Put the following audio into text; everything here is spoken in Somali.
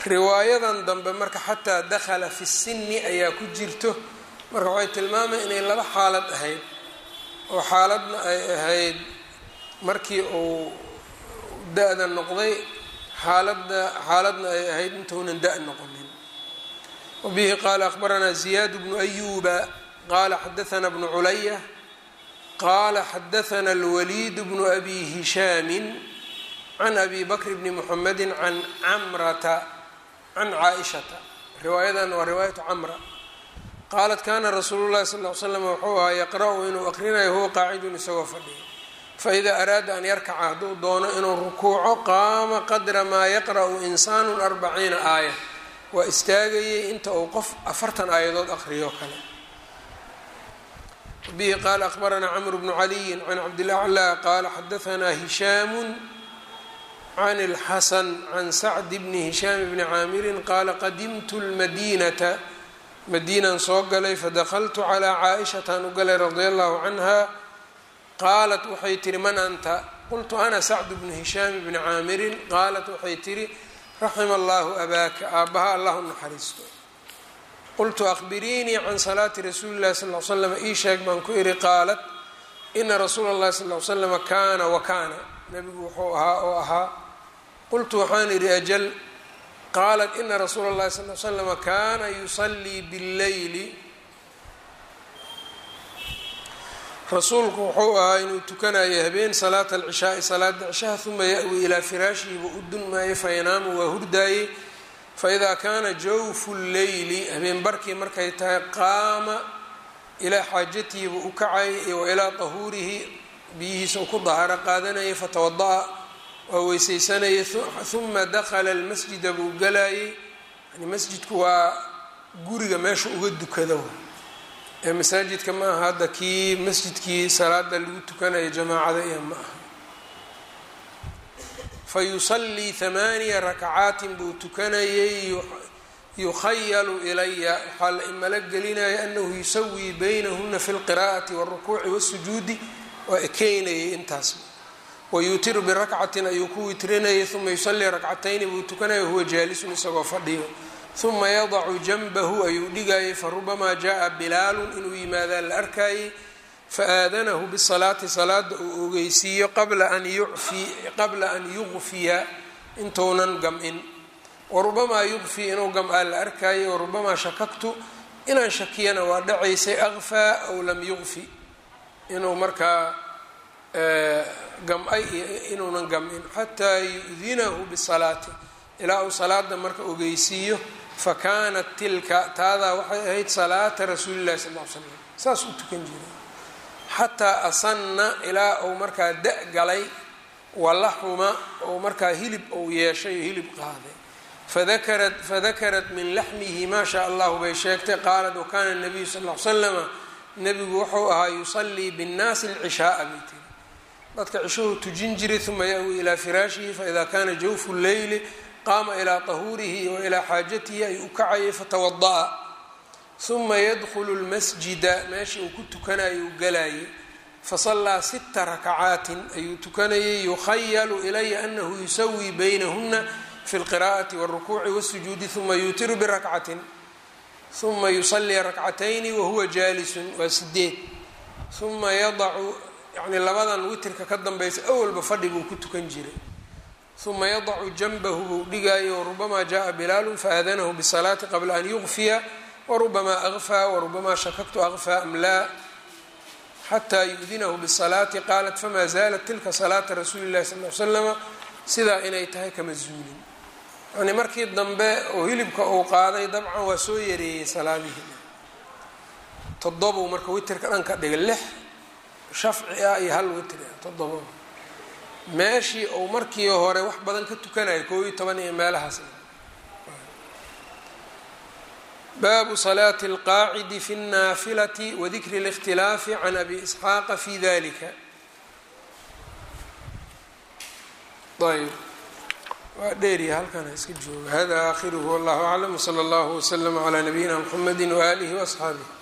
riwaayadan dambe marka xataa dakhala fi sinni ayaa ku jirto marka waxay tilmaamaya inay laba xaalad ahayd oo xaaladna ay ahayd markii uu da-da noqday xaaladda xaaladna ay ahayd intuunan da- noqonin wabihi qaala akhbaranaa ziyaad bnu ayuba qaala xadaana bnu culaya qaala xadaana alwaliid bnu abi hishaamin can abi bakr bni muxamedi can camrata can caaishata riwaayadan waa riwaayatu camra qaalat kana rasuulu llahi sal l slam wuxuu ahaa yaqra-u inuu aqrinayo huwa qaacidun isagoo fadhiya faida araada an yarkaca hadduu doono inuu rukuuco qaama qadra maa yaqra'u insaanu arbaciina aaya waa istaagayay inta uu qof afartan aayadood aqriyo kale bihi qaala akhbaranaa camr bnu caliyin can cabdillahi cla qaala xadaanaa hishaamu can اlxasan can sacd bni hishaam bni caamirin qaala qadimtu lmadinata madiinan soo galay fadakaltu calaa caaishataan u galay radia allahu canha qaalat waxay tihi man anta qultu ana sacd bnu hishaam bni caamirin qaalat waxay tihi raxima allahu abaaka aabbaha allah u naxariisto qultu akhbiriinii can salaati rasuuli llahi sal l slam ii sheeg baan ku ihi qaalat ina rasuula اllahi sal l slama kaana wa kaana nabigu wuxuu ahaa oo ahaa qultu waxaan idhi ajal qaalat ina rasuula اllahi sal l slama kaana yusallii bاlleyli rasuulku wuxuu ahaa inuu tukanayo habeen salaata alcishaai salaada cishaha uma ya-wi ilaa firaashihi buu u dunmaayay fayanaamu waa hurdaayey faidaa kaana jawfu lleyli habeen barkii markay tahay qaama ilaa xaajatihi buu u kacayay wa ilaa tahuurihi biyihiisa u ku dahaaro qaadanayay fatawada-a waa weysaysanayay uma dakala almasjida buu galayay yani masjidku waa guriga meesha uga dukado ee masaajidka ma aha hadda kii masjidkii salaada lagu tukanayo jamaacada iyo ma aha fa yusallii hamaaniya rakacaatin buu tukanayay yukhayalu ilaya waxaa la imalo gelinaya anahu yusawii baynahuna fi lqiraa'ati wاlrukuuci wاsujuudi waa ekeynayay intaas wayuutiru birakcatin ayuu ku witrinayay uma yusallii rakcatayni buu tukanaya wahuwa jaalisun isagoo fadhiyo uma yadacu janbahu ayuu dhigayay farubamaa jaa bilaalun inuu yimaadaa la arkayay faaadanahu bisalaati salaada uu ogeysiiyo qabla an yuqfiya intuunan gam-in warubamaa yuqfi inuu gam-aa la arkayay warubamaa shakaktu inaan shakiyana waa dhacaysay akfaa aw lam yuqfi inuu markaa gam-ay iyo inuunan gam-in xataa yu-dinahu bisalaati ilaa uu salaada marka ogeysiiyo fakaanat tilka taadaa waxay ahayd salaata rasuuli llahi sal l slam saas u tukan jiray xataa asanna ilaa uu markaa da- galay walaxuma ou markaa hilib ou yeeshay oo hilib qaaday fadakarat fadakarat min laxmihi maa shaa allahu bay sheegtay qaalat wakana nabiyu sal l slama nabigu wuxuu ahaa yusallii binnaasi alcishaaa bay tiri dadka cishahuu tujin jiray uma ya-wi ilaa firaashihi faida kana jawfu lleyli qaama ilaa tahuurihi wa ilaa xaajatihi ayuu u kacayay fatawada-a uma yadkhulu lmasjida meeshii uu ku tukanayo u galayay fasallaa sita rakacaatin ayuu tukanayay yukhayalu ilaya anahu yusawii baynahuna fi lqiraa'ati wاlrukuuci wاsujuudi uma yuutiru birakcatin uma yusallii rakcatayni wahuwa jaalisun waa sideed uma yadacu yani labadan witirka ka danbaysa awalba fadhi buu ku tukan jiray uma yadacu janbahu buu dhigaayo warubamaa jaءa bilaalu faadanahu bsalaati qabla an yuqfiya warubamaa akfaa warubamaa shakaktu akfaa am laa xataa yu-dinahu bsalaati qaalat famaa zaalat tilka salaata rasuuli llahi sal l slama sidaa inay tahay kama zuulin yani markii dambe oo hilibka uu qaaday dabcan waa soo yareeyey salaadihii todobou marka witirka dhan ka dhigay lix shafci ah iyo hal witri ah todobo meeshii uu markii hore wax badan ka tukanayo koob iyo toban iyo meelahaas baabu salaati اlqaacidi fi اnnaafilati wadikri اlاkhtilaafi can abi isxaaqa fi dalika ayb waa dheeriya halkana iska jooga hada aakhiruhu wallahu aclam wslى اllahu wslm عlى nabiyina mxamedi waalihi وaصxaabih